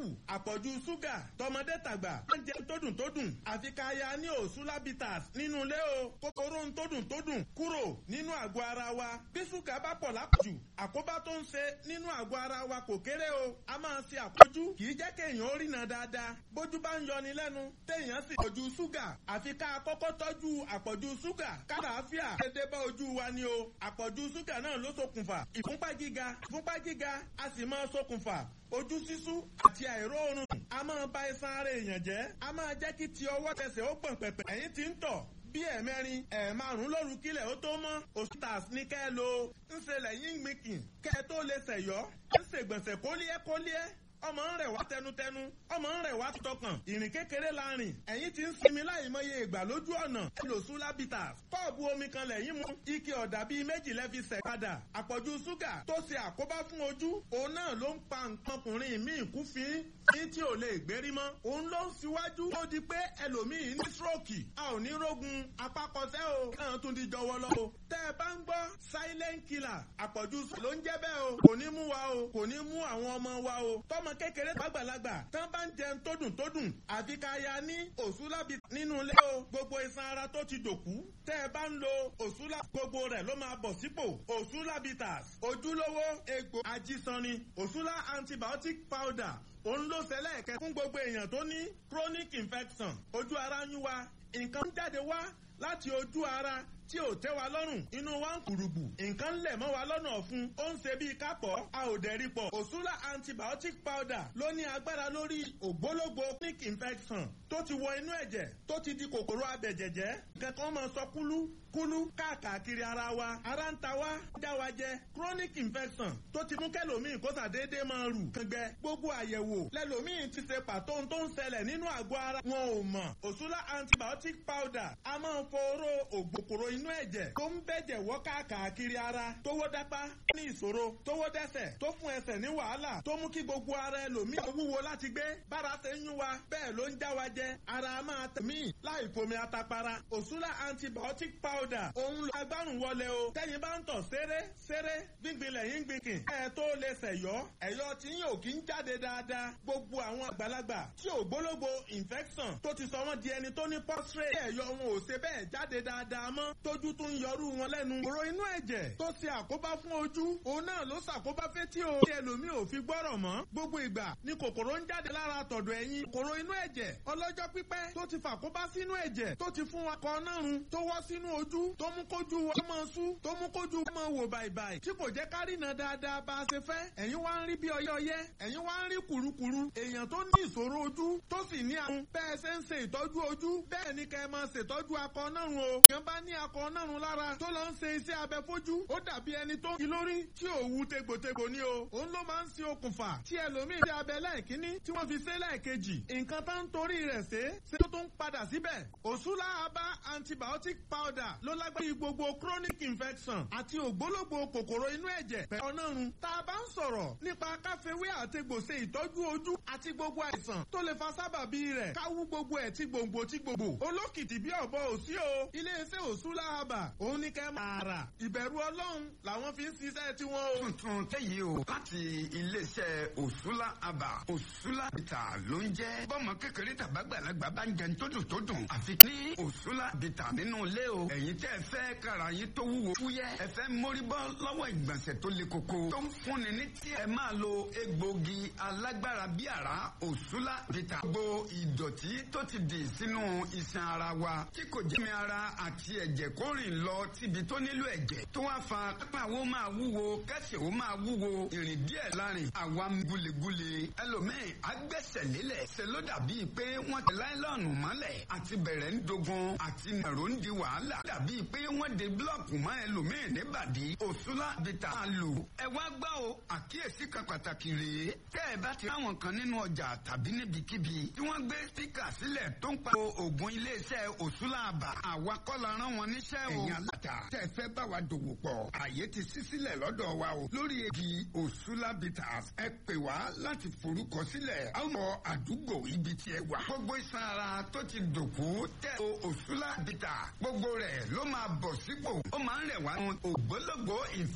àpọ̀jù ṣúgà tọmọdé tàgbà oúnjẹ tó dùn tó dùn àfi ká ya ní òṣùlábìtàs nínú ilé o kòkòrò tó dùn tó dùn kúrò nínú àgọ́ ara wa bí ṣúgà bá pọ̀ lápọ̀jù àkóbá tó ń ṣe nínú àgọ́ ara wa kò kéré o a máa ṣe àpọ̀jù kì í jẹ́ kéèyàn ó rìnà dáadáa bójú bá ń yọni lẹ́nu téèyàn sì pọ̀jù ṣúgà àfi ká kọ́kọ́ tọ́jú àpọ̀jù ṣúgà kálàáfíà dédé bá ojú wa ni o àpọ̀jù ṣúgà náà ló ṣokùnfà ìfúnpá gíga ìfúnpá gíga a sì máa ṣokùnfà ojú sísú àti àìróorun a máa ba iṣan ara èèyàn jẹ́ a máa jẹ́ kí ti ọwọ́ tẹsẹ̀ ó gbọ̀n pẹ̀pẹ̀ ẹ̀yìn tí ń tọ̀ bí ẹ̀mẹrin ẹ̀ẹ̀márùn lóru kílẹ̀ ó tó mọ́ òṣìṣẹ́ ní kẹ́ ẹ lo ń ṣe lẹ́yìn gbìnkìn kẹ́ ẹ tó lè ṣẹ̀yọ́ ń ṣègbọ̀nsẹ̀ kólíẹ́ kólíẹ́ ọmọ ń rẹ̀ wá tẹnutẹnu ọmọ ń rẹ̀ wá tọkàn ìrìn kékeré la rìn ẹ̀yìn tí ń sinmi láì mọye ìgbà lójú ọ̀nà ẹlòsùn lábìtà kọ́ọ̀bù omi kan lẹ́yìn mu ike ọ̀dà bíi méjì lẹ́fi sẹ̀ padà àpọ̀jù ṣúgà tó ṣe àkóbá fún ojú òun náà ló ń pa nǹkan ọkùnrin míì kú fín ní tí ò lè gbérí mọ́ òun ló ń síwájú ó di pé ẹlòmíì ní stroke a ò ní rógun apákọsẹ́ o náà tún di jọwọ́ lọ o tẹ́ ẹ bá ń gbọ́ silent killer àpọ̀jù ló ń jẹ́ bẹ́ẹ̀ o kò ní mú wa o kò ní mú àwọn ọmọ wa o tọ́mọ ọmọ kékeré gbàgbàlagbà tán bá ń jẹun tó dùn tó dùn àfi ká ya ní òṣùlábì nínú ilé o gbogbo iṣan ara tó ti dòkú tẹ́ ẹ bá ń lo òṣùlá gbogbo rẹ̀ ló máa bọ̀ sípò òṣùlábìtàs ojúlówó egbò ajísanni òṣùlá antibiotic powder òun ló ṣẹlẹ̀ kẹ́ fún gbogbo èèyàn tó ní chronic infection ojú ara ń yún wa nǹkan ń jáde wá láti ojú ara tí ò tẹ́ wa lọ́rùn inú wa ń kùrùgbù nǹkan lẹ̀ mọ́ wa lọ́nà ọ̀fun ó ń ṣe bíi kápọ̀ a ò dẹ̀rí pọ̀ òṣùlá antibiotic powder ló ní agbára lórí ògbólógbò chronic infection tó ti wọ inú ẹ̀jẹ̀ tó ti di kòkòrò abẹ̀jẹ̀jẹ̀ nǹkan kan máa sọ kúlú kúlú káàkiri ara wa ara ń ta wá dá wa jẹ chronic infection tó ti mú kẹlòmíì kó sàdédé máa rù kàngbẹ gbogbo àyẹ̀wò lẹlòmíì ti ṣe pàtó tó ń ṣẹlẹ̀ nínú àgọ́ ara wọn ò mọ̀ òṣùlá antibiotic powder a máa ń foró ògbòkòrò inú ẹ̀jẹ̀ tó ń bẹ̀jẹ̀ wọ́ káàkiri ara tówó dápá ní ìṣòro tówó dẹ́sẹ̀ tó fún ẹsẹ̀ ní wàhálà tó mú kí gbogbo ara ẹlòmíì wúwo láti gbé bára ṣe ń yún wa bẹ́ẹ̀ ló ń já wa jẹ ara máa tẹ̀mí láì fomi atapara òṣùlá antibiotic powder powder òun lo agbárùn wọlé o tẹ́yin bá ń tọ̀ ṣeré ṣeré gbíngbin lẹ́yìn gbìnkìn ẹ̀ tó lè ṣẹ̀yọ́ ẹ̀yọ́ tí yín ò kí ń jáde dáadáa gbogbo àwọn àgbàlagbà tí ò gbólógbò infection tó ti sọ wọ́n di ẹni tó ní prostate ẹ̀yọ́ wọn ò ṣe bẹ́ẹ̀ jáde dáadáa mọ́ tójú tún ń yọrú wọn lẹ́nu kòrò inú ẹ̀jẹ̀ tó ṣe àkóbá fún ojú òun náà ló ṣàkóbá fétí o tí ẹlòmíì ò fi gbọ́rọ̀ mọ́ gbogbo ìgbà ni kòkòrò ń jáde lára tọ̀dọ̀ ẹ̀yìn kòrò inú ẹ̀jẹ̀ ọlọ́jọ́ pípẹ́ tó ti fàkóbá sínú ẹ̀jẹ̀ tó ti fún wa kọ náà run tó wọ́ sínú ojú tó mú kójú wa máa sú tó mú kójú wa máa wò bàìbàì tí kò jẹ́ ká rìnà dáadáa bá a ṣe fẹ́ ẹ̀yin wá ń rí bí ọyẹ́ ọyẹ́ ẹ̀yin wá ń rí kùrukùru èèyàn tó ní ìṣòro ojú tó sì ní àrùn bẹ́ẹ̀ ṣe ń ṣe ìtọ́jú ojú bẹ́ẹ̀ ni kẹ́ ẹ máa ṣètọ́jú akọ nárun o èèyàn bá ní akọ nárun lára tó lọ ń ṣe iṣẹ́ abẹ fojú ó dàbí ẹni tó kí lórí tí ò wu tegbòtegbò ni o òun ló máa ń ṣe okùnfà tí ẹlòmíì ṣe abẹ lẹ́ẹ̀kínní tí wọ́n fi ṣe lẹ́ẹ̀kejì nǹkan tá ń torí rẹ̀ ṣe ṣe tó ń padà síbẹ̀ òṣùlá abá antibiotic powder ló lágbára gbogbo chronic infection àti ògbólógbò kòkòrò inú ẹ̀jẹ̀ pẹ̀lú ọ̀nàrun tá a bá ń sọ̀rọ̀ nípa káfíwé àtegbò ṣe ìtọ́jú ojú àti gbogbo àìsàn tó lè fa sábàbí rẹ̀ káwú gbogbo ẹ̀ tí gbòǹgbò tí gbogbo olókìtì bí ọ̀bọ òsí o iléeṣẹ́ òṣùlá àbà òun ní kẹ́ máa rà ìbẹ̀rù ọlọ́run làwọn fi ń ṣiṣẹ́ tiwọn o. tuntun tẹ́yìí o láti iléeṣẹ́ òṣùlá àbà òṣùlá bìtà ló ń jẹ́ bọ́mọ kékeré tàbágbàlagbà bá ń jẹun tó dùn tó dùn àfi ní òṣùlá bìtà nínú ilé o ẹ̀yin tẹ́ ẹ fẹ́ kára yín tó wúwo fúyẹ́ ẹ fẹ́ mórí bọ́ lọ́wọ́ ìgbọ̀nsẹ̀ tó le koko tó ń fúnni ní tí ẹ máa lo egbògi alágbára bí àrá òṣùlá bìtà gbogbo ìdọ̀tí tó ti dì sínú iṣan ara wa tí kò jẹ́ mi ara àti ẹ̀jẹ̀ kó rìn lọ síbi tó nílò ẹ̀jẹ̀ tó wá fa kápá wo máa wúwo kẹsẹ̀ wo máa wúwo ìrìn díẹ̀ lárin àwa gulegule ẹlòmíì agbẹ́sẹ̀ lélẹ̀ ṣe ló dàbí pé wọ́n ti láìlọ́ọ̀nù mọ́lẹ̀ àti bẹ̀rẹ̀ ń dogun àti nàró ń di wàhálà dàbí pé wọ́n de búlọ̀kù mọ́ ẹlòmíì níbàdí òṣùlá bìtà máa lò. ẹ wá gbọ́ o àkíyèsí kan pàtàkì rèé tẹ́ ẹ bá ti ráwọn kan nínú ọjà tàbí níbikíbi tí wọ́n gbé spíkà sílẹ̀ tó ń pa oògùn iléeṣẹ́ òṣùlá àbà àwa kọ́ la rán wọn níṣẹ́ o. ẹ̀yin aláta tẹ́ ẹ fẹ́ bá wa dòwò pọ̀ àyè ti ṣí sílẹ̀ lọ́dọ̀ wa o lórí egi òṣùlá bitters ẹ pè wá láti forúkọ sílẹ̀ àwọn àdúgbò ibi tí ẹ wà. gbogbo iṣan ara tó ti dòkú tẹ́ o òṣùlá bitters gbogbo rẹ̀ ló máa bọ̀ sípò ó máa ń rẹ̀ wá ògbólógbò ìf